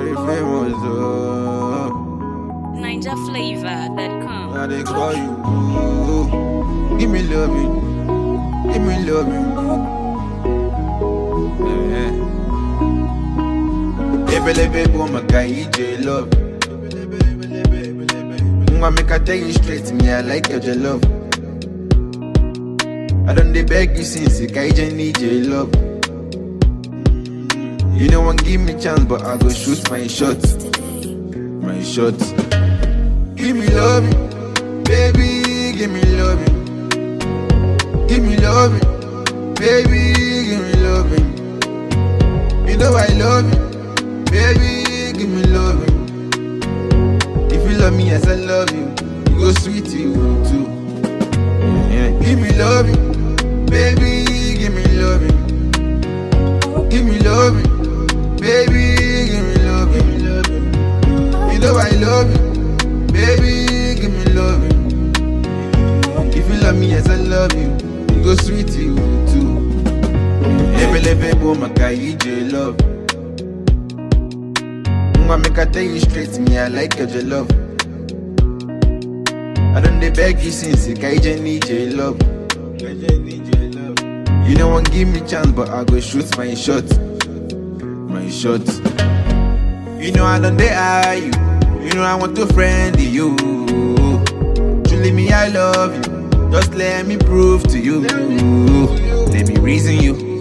very famous, oh. NinjaFlavor.com. Now they call you. Ooh, give me loving. Give me loving. Yeah. Ebelebe boom, I got EJ love. Mwah, make I tell you straight, me, I like your your love. I don't dey beg you since you got need your love. You know one give me chance, but I go shoot my shot. My shot. Give me loving, baby, give me loving. Give me loving, baby, give me loving. You know I love you, baby, give me loving. If you love me as I love you, you go sweet you too. Yeah. Give me loving, baby, give me loving. Give me loving, baby, give me loving. You know I love you, baby, give me loving. If you love me as I love you, you go sweet you too. Ebelebe boom, my guy, EJ love. Mwah, make I tell you straight, me, I like your your love. I don't dey beg you since you got need your love. You know one give me chance, but I go shoot my shot. My shot. You know I don't dey eye you. You know I want to friend you. Truly me, I love you. Just let me prove to you. Let me reason you.